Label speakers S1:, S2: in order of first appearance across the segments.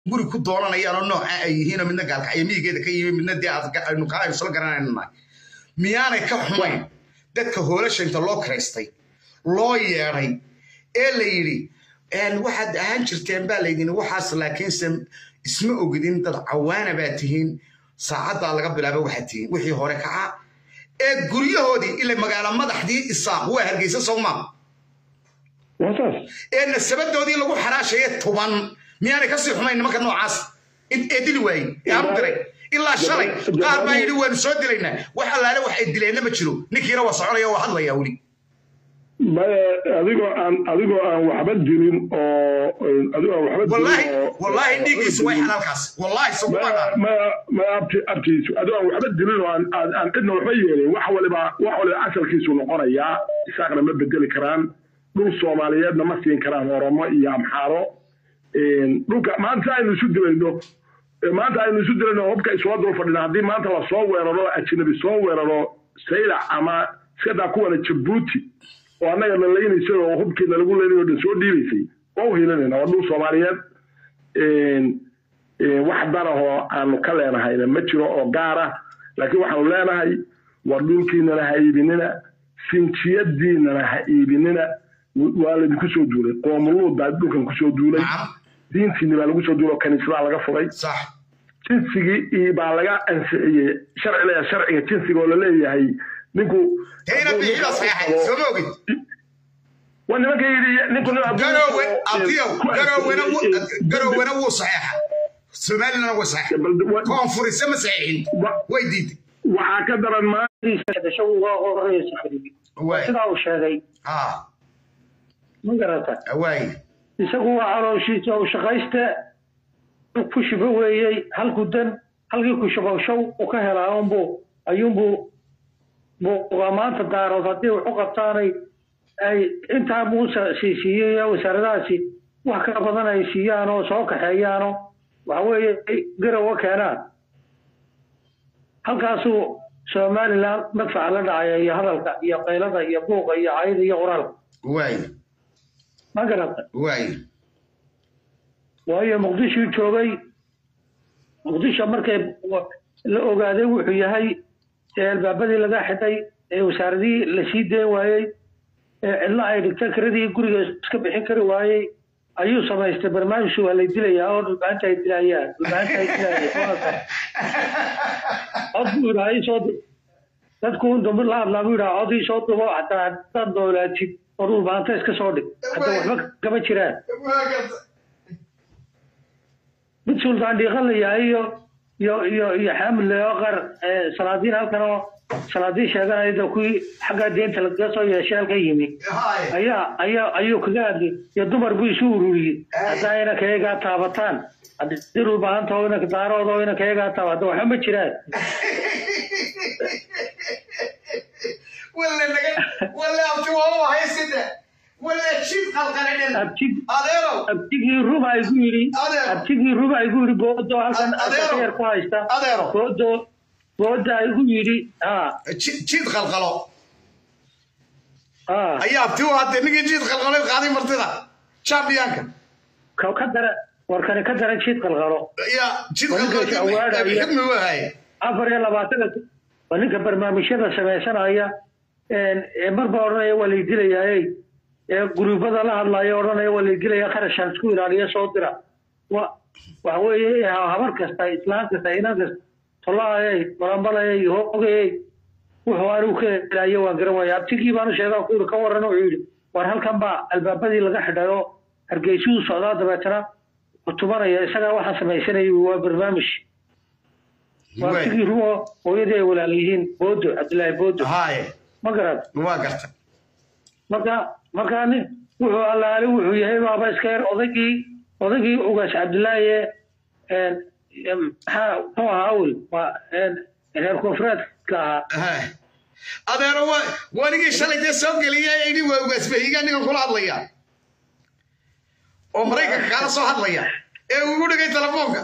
S1: guri ku doonanayaan oo nooca ay yihiinoo midna gaalkacyo miyigeeda ka yimi midna dee aynu kala aynu isla garanayna miyaanay ka xumayn dadka hoolasha inta loo karaystay loo yeedhay ee la yidhi waxaad ahaan jirteen baa laydin waxaas laakiinse isma ogidin dad cawaana baa tihiin saacaddaa laga bilaaba waxaad tihiin wixii hore kaca ee guryahoodii ila magaalo madaxdii isaaq waa hargeysa sowmaa ee nasabadoodii lagu xaraashaya tuban miyaanay kasii xumayn nimanka noocaas ee dili waayey ee aanu diray ilaa shalay qaar baa yidhi waanu soo dilaynaa wax allaale wax ay dileenna ma jiro ninkiina waa soconaya waa hadlaya weli
S2: adigoo aan adigoo aan waxba dilin oo adigoo aan waxba
S1: wallaahi wallaahi dhiiggiisu way xalaalkaas wallaahi sukumaana
S2: ma ma abti abtiisu adigoo aan waxba dilin oo aan aan aan cidna waxba yeelin wax waliba wax waliba asalkiisu noqonayaa isaaqna ma bedeli karaan dhul soomaaliyeedna ma siin karaan oromo iyo amxaaro dhulka maanta aynu isu dilayno maanta aynu isu dilayno hubka isoo dul fadhina haddii maanta lasoo weeraro ajnabi soo weeraro saylac ama iskadaa kuwana jabuuti oo annaga na laynaysay oo hubkiina lagu leynay dhan soo dhiibaysay waa u hiilanayna waa dhul soomaaliyeed wax darahoo aanu ka leenahayna ma jiro oo gaara laakiin waxaanu leenahay war dhulkiinana ha iibinina sinjiyadiinana ha iibinina waa laydinku soo duulay qoomuluud baa dhulkan kusoo duulay diintiini baa lagu soo duulay oo kaniisadaa laga furay jinsigii baa laga ansixiyey sharciga sharciga jinsiga oo laleeyahay ninku waa nimanka yidhi ninku
S1: garowena wuu saxeexa somalilana way saxeexa koonfurise ma saxeexin way diiday
S2: waxaa ka daran
S3: sidaa uu sheegay ma garata isagu waa calooshiisa u shaqayste ku shibo weeyey halku dan halkii ku shabowshow u ka helaa unbu ayuunbuu buuqa maanta daarood haddii wax u qabtaanay ay intaa muuse siisiiyey wasaaradahaasi wax ka badan ay siiyaan oo soo kaxeeyaanoo waxa weeye garowa keenaan halkaasuu somaliland madfaca la dhacaya iyo hadalka iyo qaylada iyo buuqa iyo cayda iyo qoraalka ma garata waayo muqdishuu joogay muqdisho markay la ogaaday wuxuu yahay ee albaabadii laga xidhay ee wasaaradihii la sii deen waayey ee cidlo ay dhigta kiradii guriga iska bixin kari waayey ayuu samaystay barnaamijku waa lay dilayaa oo dhulbaanta ay dilayaan dhulbaanta ay dilayaan cod buu yidhaha isoo dadku dambi la hadlaa buu yidhaha cod isoo dubo hataa hadaad noolaatid oo dhulbaanta iska soo dhig hadda waxba kama jiraan mid suldaan dhiiqa la yahay iyo iyo iyo iyo xaamil leoqar salaadiin halkan oo salaadiin sheeganayda kuwii xagga deenta lagaga soo yeeshay halka yimi ayaa ayaa ayuu kaga hadlay iyo dumar buu isu ururiyey haddaa inanka iyagaa taabataan haddii dhulbaanta oo inanka daarooda oo inanka iyagaa taaba hadda waxba ma jiraan abtigii ruba igu yidhi abtigii ruba igu yidhi boodo halkan yar ku haysta boodo booda igu yidhi
S1: jiid qalqalo ayaa abti u hadee ninkii jiid qalqalo qaaday martida champiyanka
S3: ka dara warkani ka dara jiid qalqalo
S1: ya jiid qalqalo wahaye
S3: afar iyo labaatanka waa ninka barnaamijyada samaysanaya marba odhanaya waa lay dilayaaye ee guruubada la hadlaya odhanaya waa lay dilaya kharashaan isku ilaaliya soo dira waxa weeye habar kasta islaan kasta inan kasta tolaayay balambalayay hoogayay wuxuu anigu ka helaayo waan garan waaya abtigii baanu sheegaa ku yidhi ka warran wuxuu yidhi war halkan baa albaabadii laga xidhay oo hargeysuu socdaa dabeetana kutubanaya isagaa waxaa samaysanaya waa barnaamij waa abtigii rumo hooyadii ay walaal yihiin boodo cabdillaahi boodo ma garad
S1: waa garta
S3: marka markaa nin wuxuu allaali wuxuu yahay baaba iska yar odaygii odaygii ugaas cabdillaahi ee maxaa muxuu ahaa awel waa reer koonfureedka ahaa
S1: adeero wanigii shalay dee soo geliya ini waa ugaasbahiga ninkan kula hadlaya oo maraykanka kaala soo hadlaya ee uu igu dhigay telefoonka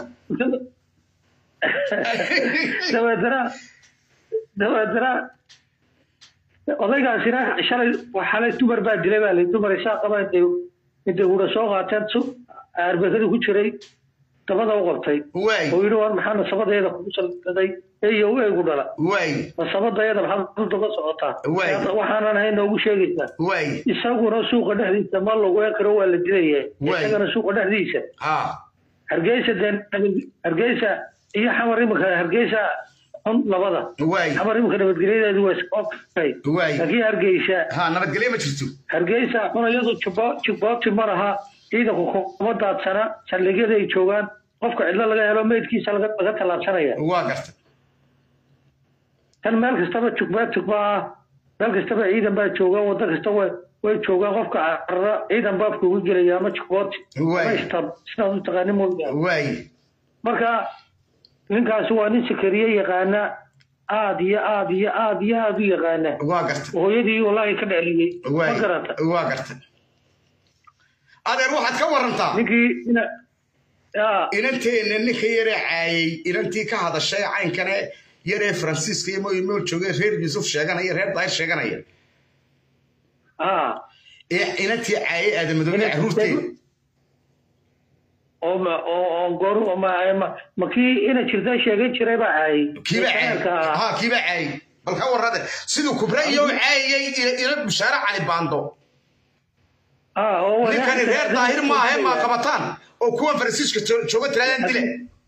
S3: dabeetana dabeetana odaygaasina shalay xalay dumar baa dilay baa lay dumar isaa qaba intay intay hura soo qaateen arbekadii ku jiray dabada u qabtay
S1: waay
S3: oo yidhi war maxaa nasabadeeda kugu salgaday eyo eegu dhala
S1: waay
S3: nasabadeeda maxaad u daba socotaa
S1: Waay.
S3: waxaanan ahayn noogu sheegaysaa
S1: waay
S3: isaguna suuqa dhexdiisa ma lagu karo waa la dilaya
S1: Waay.
S3: isagana suuqa dhexdiisa
S1: ha
S3: hargeysa dee hargeysa iyo xamar imika hargeysa xun labada
S1: waay
S3: xamar imika nabadgelyadeedu waa iskokay
S1: waay
S3: laakiin hargeysa
S1: ha nabadgelyo ma jirto
S3: hargeysa xun iyadu jubbooti ma laha ciidanku kuma daadsana saldhigyada ay joogaan qofka cidlo laga helo meydkiisa laga laga tallaabsanaya
S1: waa garta
S3: tan meel kastaba jugba jugba ah meel kastaba ciidan baa jooga waddo kasta way way joogaan qofka carara ciidan baabka ugu gelaya ama jugbooti
S1: Waay.
S3: ama istab sidaad u taqaani mooyaane
S1: waay
S3: marka ninkaasi waa nin sakariye yaqaana aad iyo aad iyo aad iyo aad u yaqaana
S1: waa garta
S3: hooyadii wallaahi ka dheliyey ma
S1: waay
S3: garata
S1: waa garta adeer waxaad ka warantaa
S3: ninkii ina yaa
S1: inanteena ninka yaree caayay inantii ka hadashay caynkane yaree faransiiska iyo moy mool joogay reer yuusuf sheeganaya reer daahir sheeganaya
S3: haa
S1: ee inantii caayay aadamadoobe
S3: Inantii-
S1: caruurteeda
S3: oo ma oo oo goor ma ma ma kii ina jirta sheegan jiray baa caayay
S1: kiiba
S3: Shaqaalka
S1: caayay
S3: ahaa.
S1: ha kiiba caayay bal ka warrade siduu kubra iyo u caayay ina bushaare cali baando
S3: haa oo
S1: ninkani reer daahir maahe maa qabataan oo kuwan faransiiska jo- jooga tiraadaan dile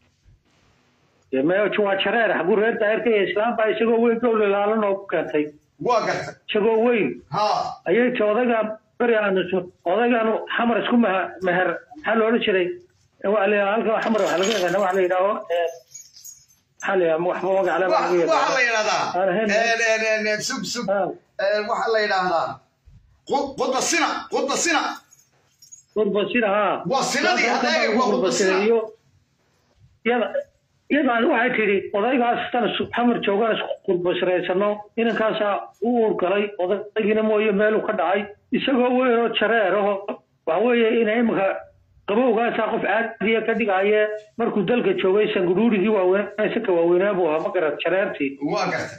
S3: maya waa jareer xaguu reer daahirka iyo islaam baa isagoo weyn gowle laalan oo ku keentay
S1: waa garta
S3: isagoo weyn
S1: ha
S3: ayay ti odayga beri aanu odaygaanu xamar isku meher meher maxaa la odhan jiray waa la yidhaha halka xamar waxaa laga yaqaana waxa la yidhaaho eh, maxaa la yidhaha waxba magac le baa laga
S1: waxaa la
S3: yaqaana Aan ahayn.
S1: yidhahdaa sug sug
S3: Ah,
S1: waxaa la yidhaahdaa qud- qudba sina qudba sina
S3: qurbasina haa
S1: Waa sinadii, adeega, waa qurbasina.
S3: iyo iyada iyadaan waxay tidhi odaygaas tan isu- xamar joogaan isku qurbasiraysano inankaasaa u uurgalay odaygiina mooye meeluu ka dhacay isagoo weyn oo jareer aho waxa weeye ina imika qabowgaasaa qof caadiya ka dhigaye markuu dalka joogay sanguduurigii waaweynaa isaka waaweynaa buu ahaa ma garat jareertii
S1: waa garta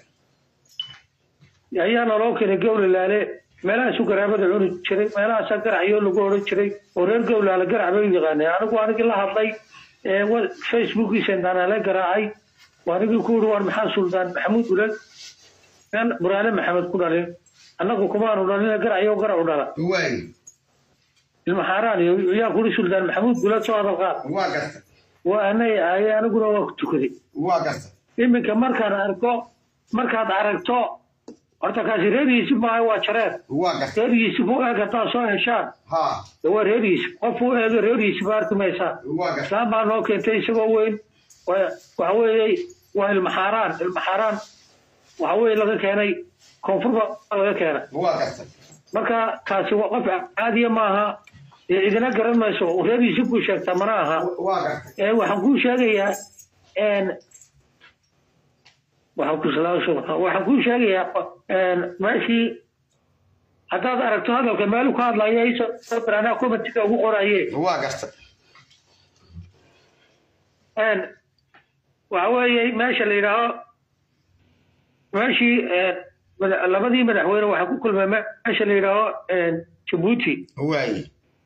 S3: ayaa naloo keenay gowlalaale meelahaasu garaabada cuni jiray meelahaasaa garacyo lagu odhan jiray oo reer gowlaale garac bay u yaqaaneen anigu anigii la hadlay ee wa- facebookiisa intaanale garaacay waa anigii ku yidhi waan maxaa suldaan maxamuud ulal nan buraale maxamed ku dhalin annagu kumaanu dhalina garacyo garacu dhala
S1: waay
S3: ilma xaaraan iyo yaa kuri suldaan maxamuud gulad soo hadal qaad
S1: waa garta
S3: waa anay ahaye aniguna waa ku tukaday
S1: waa garta
S3: iminka markaan arko markaad aragto horta kaasi reerihiisi maaha waa jareer
S1: waa garta
S3: reerihiisi buu eeg haddaad soo heshaan
S1: ha
S3: de waa reerihiisi qof uu eego reerihiisi ba arki maysaa
S1: waa garta
S3: islaam baa noo keentay isagoo weyn wa- waxa weeye waa ilmaxaaraan ilmaxaaraan waxa weeye laga keenay koonfur baa laga keenay
S1: waa garta
S3: marka kaasi waa qof caadiya maaha dee idina garan mayso reerihiisi buu sheegtaa mana aha
S1: waa garta
S3: ee waxaan kuu sheegayaa een waxaan ku salaamsho waxaan kuu sheegayaa een meeshii haddaad aragto hadalka meelu ka hadlaya isoo baraanaa commentiga ugu qoraye
S1: waa garta
S3: een waxa weeye meesha la yidhaaho meeshii een mada- labadii madaxweyne waxaa ku kulmay meesha la yidhaaho een jabuuti
S1: waay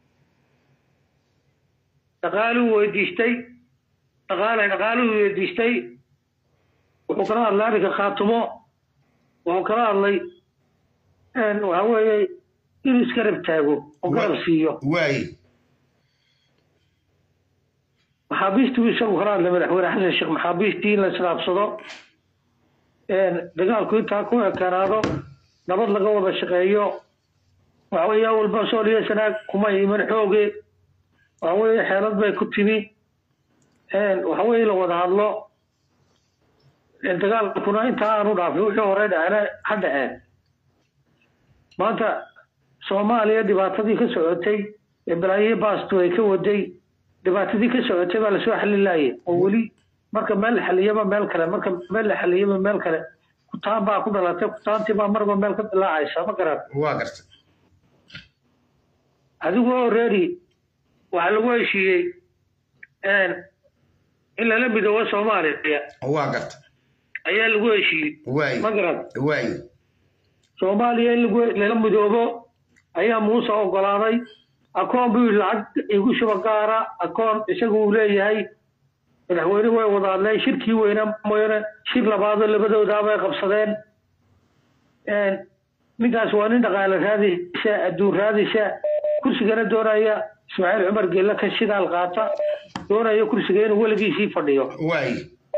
S3: dhaqaaluu weydiistay dhaqaale dhaqaaluu weydiistay wuxuu kala hadlay arrinka khaatumo wuxuu kala hadlay een waxa weeye inuu iska rab taago oo garab siiyo
S1: waay
S3: maxaabiistuu isagu kala hadlay madaxweyne xasan sheekh maxaabiistii in la islaabsado een dagaalku intaa ku ekanaado nabad laga wada shaqeeyo waxa weeye awalba sooliya sanaag kuma iman xooge waxa weeye xeelad bay ku timi een waxa weeye la wada hadlo een dagaalkuna intaa aanu dhaafin wixii hore dhacena ha dhaceen maanta soomaaliya dhibaatadii ka socotay ee balaayo baastu ay ka waday dhibaatadii ka socotay baa lasoo xalin laayay oo weli marka meel la xaliyaba meel kale marka meel la xaliyaba meel kale kutaan baa ku dhalatay kutaantii baa marba meel ka dilaacaysa ma garan
S1: waa garta
S3: adigoo reeri waxaa lagu heshiiyey een in lala midoobo soomaaliya
S1: waa garta
S3: ayaa lagu heshiiyey
S1: waay
S3: ma garan
S1: waay
S3: soomaaliya in lagu lala midoobo ayaa muuse ogolaaday akoon buu yidhi lacag igu shuba gaara akoon isagu uu leeyahay madaxweyne way wada hadleen shirkii weyna mooyane shir labaadoo labadoodaabay qabsadeen ninkaas waa nin dhaqaale raadisa adduun raadisa kursigana doonaya ismaaciil cumar geelle ka shidaal qaata doonaya kursiga inuu weligiisii fadhiyo
S1: waay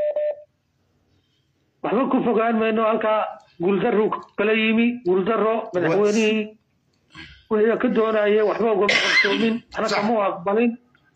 S3: waxba ku fogaan mayno halkaa guuldarru kala yimi guuldaro madaxweynihii wixii ka doonaya waxba ugama qarsoomin ana kama u aqbalin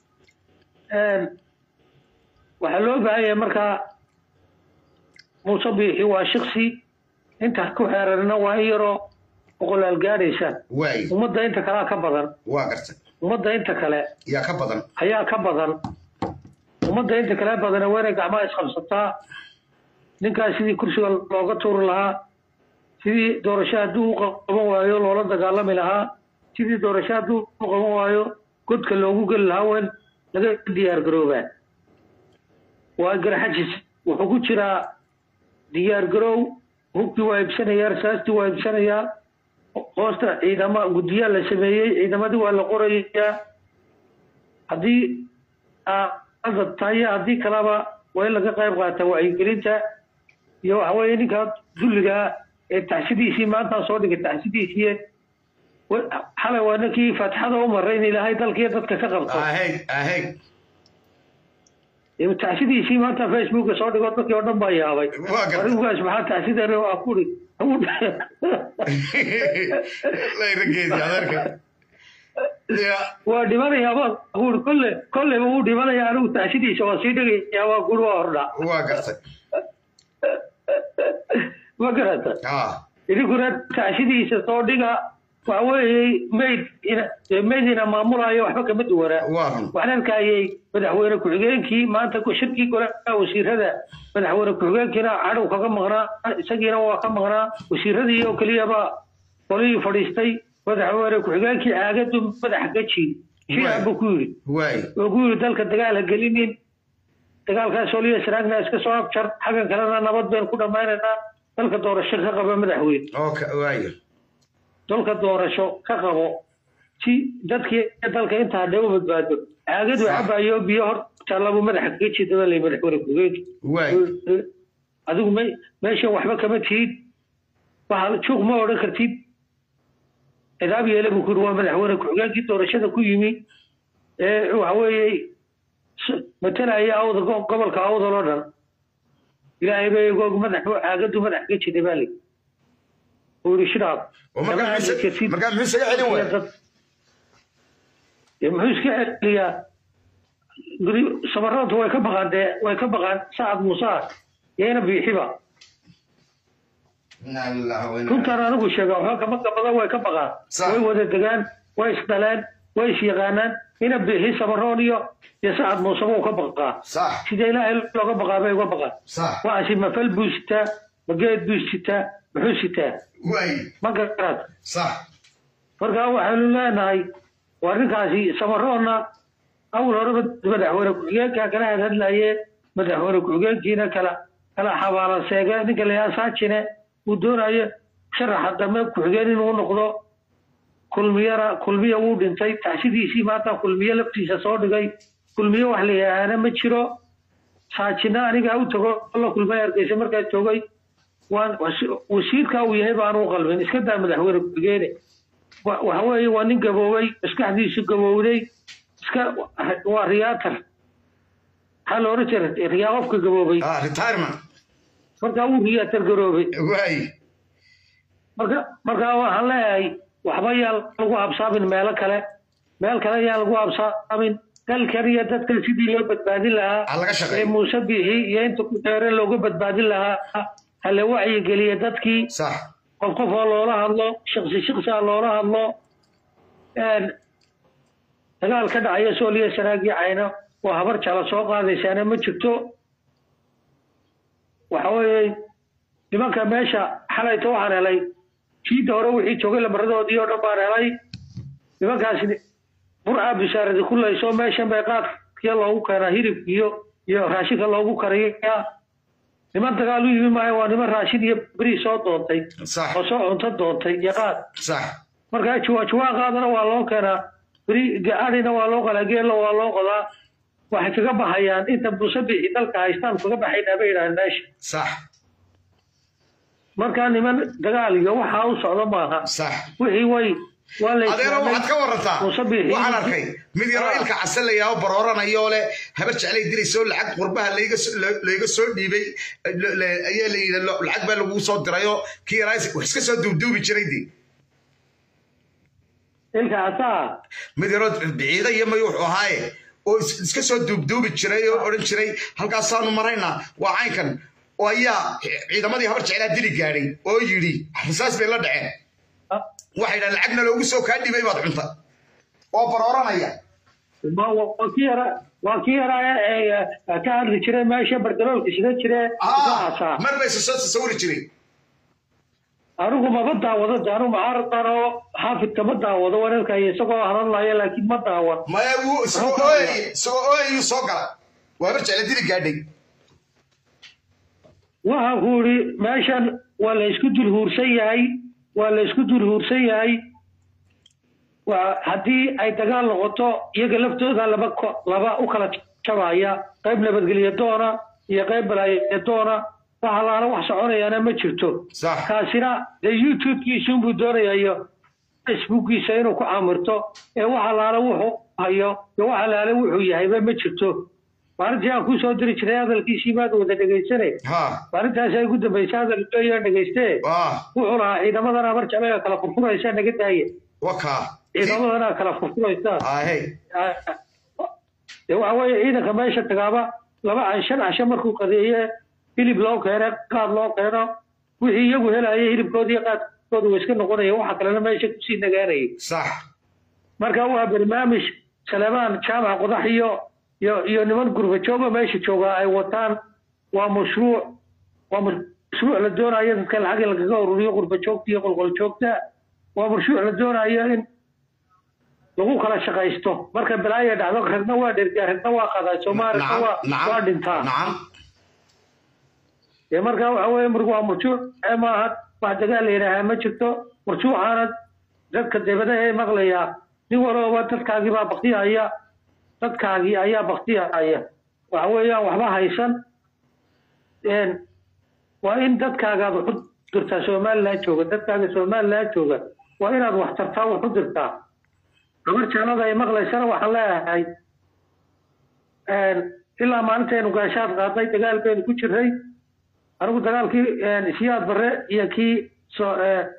S3: waxaa loo baahan yahay markaa muuse biixi waa shiksi inta ku xeerarna waa in yaroo boqolaal gaadhaysa
S1: waay
S3: ummadda inta kalea ka badan
S1: waa gartay
S3: ummadda inta kale
S1: yaa ka badan
S3: ayaa ka badan ummadda inta kale badana waa inay gacmaha isqabsataa ninkaas sidii kursiga looga tuuri lahaa sidii doorasho hadduu u qaban waayo loola dagaalami lahaa sidii doorasho hadduu u qaban waayo godka loogu geli lahaa waa in laga diyaar garoobaa waa garxajis wuxuu ku jiraa diyaar garoow hubkii waa iibsanayaa rasaastii waa iibsanayaa hoosta ciidama guddiyaa la sameeyey ciidamadii waa la qorayaa haddii aada tahay haddii kaleba waa in laga qayb qaata wacyigelinta iyo waxa weeye ninka dulligaa ee taxsidiisii maantaan soo dhigay taxsidiisii xalay waa ninkii faatixada u maray in ilaahay dalkiiyo dadka ka qabto
S1: aheg aheg
S3: taxsidiisii maanta facebooka soo dhigo dadkii oo dhan baa yaabay
S1: Waa gartay.
S3: arigugaas maxaa taxsidana waa kuri
S1: layrageedi adeerka ya
S3: waa dhimanayaa baa kuuri kolle kolleyba wuu dhimanaya anigu taxsidiisa waa sii dhigaya waa kuri waa hordha
S1: waa gartay
S3: ma garata
S1: ah
S3: idinkuna taxsidiisa soo dhiga waxa weeye mayd ina maydina maamulayo waxba kama duwanaa
S1: waa run
S3: waxaan arkayay madaxweyne ku-xigeenkii maanta ku- shirkii golaha wasiirada madaxweyne ku-xigeenkiina cadhow kaga maqnaa isagiina waa ka maqnaa wasiiradii oo keliyaba qolihii fadhiistay madaxweyne ku-xigeenkii caagadu madaxa ka jiid shiican buu ku yidhi
S1: waay
S3: oo ku yidhi dalka dagaal ha gelinin dagaalkaas oliya sanaagna iska soo abjar xaggan kalena nabad baynu ku dhammaynaynaa dalka doorasho ka qaba madaxweyne
S1: okay waayo
S3: dalka doorasho ka qabo si dadkii dalka intaa hadhay u badbaado caagadu
S1: Sax.
S3: cabayo biyo hor taallabuu madaxa kaga jeedaba lay madaxweyne ku-xigeenki
S1: waay
S3: adigu me meeshan waxba kama tihid waxa juuq ma odhan kartid cidaab yeele buu ku yidhi waa madaxweyne ku-xigeenkii doorashada ku yimi ee waxa weeye s- matalaya awda go- gobolka awdal oo dhan ilaahay bay goog madax caagadu madax kaga jeeday baa lay uu yidhi shiraab
S1: oo markaa muxuu markaa muxuu isaga celin waay
S3: dee muxuu iska celiyaa guri sabaradu way ka baqaan dee way ka baqaan sacad muuse yayna biixiba runtaan anigu sheega waxba kama gabada way ka baqaan
S1: Sax.
S3: way wada degaan way isdhaleen way isyaqaanaan ina biixi sabaroon iyo iyo sacad muuse buu ka baqaa
S1: sax
S3: sida ilaahay looga baqaa bay uga baqaan
S1: sax
S3: waxaasi mafal buu sitaa mageed buu sitaa muxuu sitaa
S1: waay
S3: ma garad
S1: sax
S3: markaa waxaanu leenahay waa ninkaasi samaroonna awal horeba madaxweyne ku-xigeenka kala hadhadlaye madaxweyne ku-xigeenkiina kala kala xabaala seege ninka layaa saajine uu doonayo sharaxa dambe ku-xigeen inuu noqdo kulmiyana kulmiya wuu dhintay taxsidiisii maanta kulmiye laftiisa soo dhigay kulmiye wax la yidhaahana ma jiro saajina anigaa u tago la kulmay hargeysa markaa joogay waan wasiirka uu yahay baanu u qalmin iska daa madaxweyne ku-xigeene wa- waxa weeye waa nin gaboobay maskaxdiisu gabowday iska waa riyaatar maxaa la oran jiray riyaa qofka gaboobay
S1: ah retirement
S3: markaa wuu riyaatar garoobay
S1: waay
S3: marka markaa waxaan leeyahay waxba yaan lagu habsaamin meelo kale meel kale yaan lagu habsaamin dalkan iyo dadkan sidii loo badbaadin lahaa
S1: ha laga
S3: ee
S1: shaqeeyo
S3: muuse biixi iyo inta ku xeeran looga badbaadin lahaa hala wacyigeliya dadkii
S1: sax
S3: qof qof oo loola hadlo shaqsi shaqsi ha loola hadlo een, dagaal ka dhacaya sooliya sanaagii cayno oo habar jala soo qaadaysaana ma jirto waxa weeye nimanka meesha xalayta waxaan helay jiidda hore wixii joogay lamaradoodii oo dhan baan helay nimankaasi burca bisaaradi ku layso meeshan bay qaadkiya loogu keenaa hilibkiyo iyo raashinka loogu kariyaa niman dagaal u yimi maayo waa niman raashin iyo beri soo doontay
S1: sax
S3: oo soo cunto doontay iyo qaad
S1: sax
S3: markaa juwaa juwaa qaadana waa loo keenaa beri gaadhina waa loo qalaa geella waa loo qodaa waxay kaga baxayaan inta musabixi dalka haystaan kaga baxaynaa bay yidhahdeen meesha
S1: sax
S3: markaa niman dagaal iyo waxaa u socda maaha
S1: sax
S3: wixii way waa la
S1: adeero waxaad ka warantaa
S3: musabixi
S1: waxaan arkay mid yaroo ilka casalayaa oo barooranayoo leh habar jeclay dilaysoo lacag qurbaha layga soo- la- layga soo dhiibay le- le- ayaa la yidhi lo- lacag baa lagu soo dirayoo kii yaraa wax iska soo duubduubi jiray dee
S3: ilka casaa
S1: mid yaroo biciida iyo mayu wuxuu ahaaye oo is- iska soo duubduubi jiray oo odhan jiray halkaasaanu maraynaa waa caynkan oo ayaa ciidamadii habar jeclaa dili gaadhay oo yidhi rasaas bay la dhaceen waxay dhahan lacagna loogu soo kaa dhibay baad cunta oo barooranaya
S3: Ma- wa- waa kii yara waa kii yaraa ee ee ka hadli jiray meesha bardaloolka sida jire casaa
S1: mar bay soo tasawiri jiray
S3: anigu maba daawado de anigu mucaaradan oo xaafidka ma daawado wararkaya isagoo hadalaya laakiin ma daawan
S1: maya wuu isagoo ooyay isagoo ooyayuu soo gala waa habar jecla dili gaadhay
S3: waxa ku yidhi meeshan waa la isku dul huursan yahay waa la isku dul huursan yahay waa haddii ay dagaal noqoto iyaga laftooda laba ko- laba u kala jabaya qayb nabadgelyo doona iyo qayb balaayo doona wax allaala wax soconayaana ma jirto
S1: sax
S3: kaasina dee youtube-kiisa unbuu doonaya iyo facebookiisa inuu ku amirto ee wax allaale wuxuu hayo iyo wax allaale wuxuu yahayba ma jirto maalintii aan kusoo diri jiray hadalkiisii maad wada dhegaysane
S1: ha
S3: maalintaas ay ugu dambaysay hadalkeeyo dhegaystee
S1: waa
S3: wuxuu lahaa ciidamadan amar jeclaga kala furfuraysa naga daaya
S1: wakaa
S3: ciidamadana kala furfuraysa
S1: ahey
S3: dee waxa weeye ciidanka meesha tagaaba laba can shan casho markuu qadeeye hilib loo keeno qaad loo keeno wixii iyagu helaya hilibkoodi iyo qaadkooda wa iska noqonaya waxa kalena meesha kusii nagaanayay
S1: sax
S3: marka waa barnaamij salemaan jaamac qodax iyo iyo iyo niman gurba jooga meesha jooga ay wataan waa mashruuc waa mashruuc la doonayo dadka lacag in lagaga ururiyo qurba joogta iyo qolqol joogta waa mashruuc la doonayo in lagu kala shaqaysto marka balaaya dhacdo ragna waa dhergaa ragna waa qadaa soomaalina waa waa dhintaa
S1: nacam
S3: dee marka waxa weeye marka waa murjuuc ee maaha wax dagaal la yidhaahaa ma jirto murjuucaana dadka debadaha ee maqlayaa nin walooba dadkaagii baa baktiyaya dadkaagii ayaa baktiyaya waxa weeyaan waxba haysan een, waa in dadkaagaad wax u dirtaa somaliland jooga dadkaaga somaliland jooga waa inaad wax tartaa wax u dirtaa gabar jaalada ay maqlaysana waxaan leeyahay een, ilaa maalintaynu gaashaad qaadnay dagaal baynu ku jiray anigu dagaalkii siyaad barre iyo kii so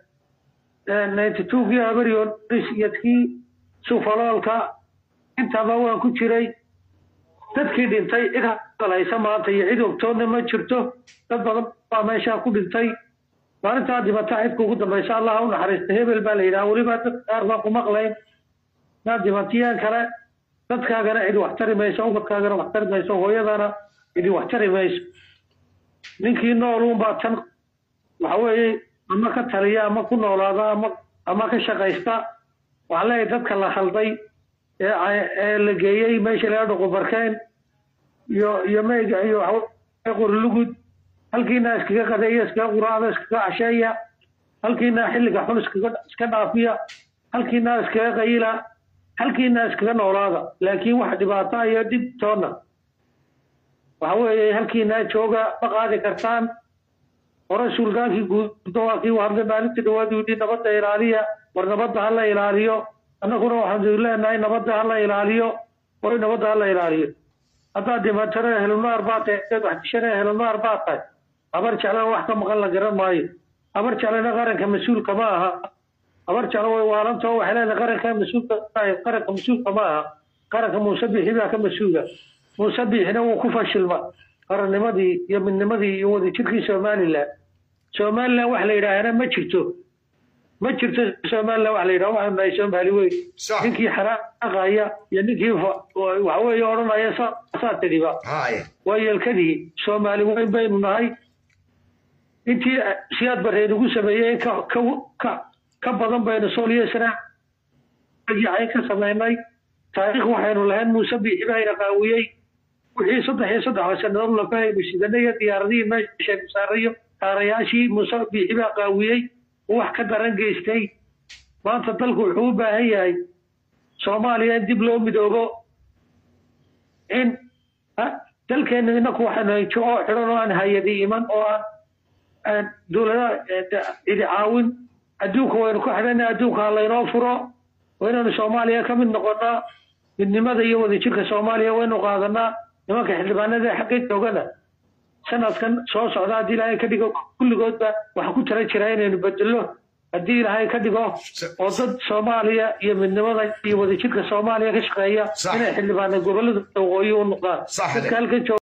S3: ninety two kii abarioris iyo kii sufaloolka intaba waan ku jiray dadkii dhintay cid hadalhaysa maanta iyo cid ogtoodna ma jirto dad badan baa meeshaa ku dhintay maalintaa dhibata cidka ugu dambaysa allah ha u naxariista hebel baa la yidhaha weliba dad qaar baan ku maqlayn naa dhibatiyaan kale dadkaagana cidi wax tari mayso ubadkaagana wax tari mayso hooyadana cidi wax tari mayso ninkii nooluun baa tan waxa weeye ama ka taliya ama ku noolaada ama ama ka shaqaysta waxaan leeyahay dadka la khalday ee ay- ee la geeyey meesha laga dhaqo barkeen iyo iyo meyga iyo waxa qorilugud halkiina iskaga qadeeya iskaga quraacda iskaga casheeya halkiina xilliga xun iskaga iska dhaafiya halkiina iskaga qayila halkiina iskaga noolaada laakiin wax dhibaato iyo dhib toonna waxa weeye halkiina jooga ma qaadi kartaan hore sultaankii guud waa kii u hadlay maalintii dhawaad uu yidhi nabadda ilaaliya war nabadda ha la ilaaliyo annaguna waxaanu leenahay nabadda ha la ilaaliyo war nabadda ha la ilaaliyo haddaad dhimatana helnaar baa tahay haddaad wax dishana helnaar baa tahay habar jeclana wax ka maqan la garan maayo habar jeclana qaranka mas-uulka ma aha habar jeclo way waalantao waxay leedahay qaranka mas-uulka tahay qaranka mas-uulka ma aha qaranka muuse bixi baa ka mas-uula muuse bixina wuu ku fashilma qarannimadii iyo midnimadii iyo wadajirkii somalilan somalilan wax la yidhaahana ma jirto ma jirto somalilan wax la yidhaha waxaanu nahay soomaali weyn
S1: sax
S3: ninkii xanaaqaya iyo ninkii fa- waxaweeye odhanaya saasaa tidhiba
S1: haya
S3: waa yeelkadii soomaali weyn baynu nahay intii siyaad barreed ugu sameeyey in ka ka ka ka badan baynu sooliyo sanaayacayn ka samaynay taariikh waxaynu lahayn muuse biixi bayna qaawiyey wixii saddex iyo saddex sanadood lafahaynu sidanay iyo diyaaradihii meeshaynu saarayo taarayaashii muuse biixi baa qaawiyey oo wax ka daran geystay maanta dalku wuxuu u baahan yahay soomaaliya in dib loo midoobo in dalkeena inaku waxaanu jo oo xidhan oo aan hay-adi iman oo aan dowladaha cidi caawin adduunka waynu ku xidhana adduunka ha laynoo furo waa inaynu soomaaliya ka mid noqonaa midnimada iyo wadajirka soomaaliya waynu qaadanaa nimanka xildhibaanada xagga joogana sanadkan soo socda haddii ilaahay ka dhigo kulligoodba waxaa ku tala jira inaynu bedelo haddii ilaahay ka dhigo oo dad soomaaliya iyo midnimada iyo wadajirka soomaaliya ka shaqeeya inay xildhibaana gobolada waqooyi u noqdaan dadka halkan jooga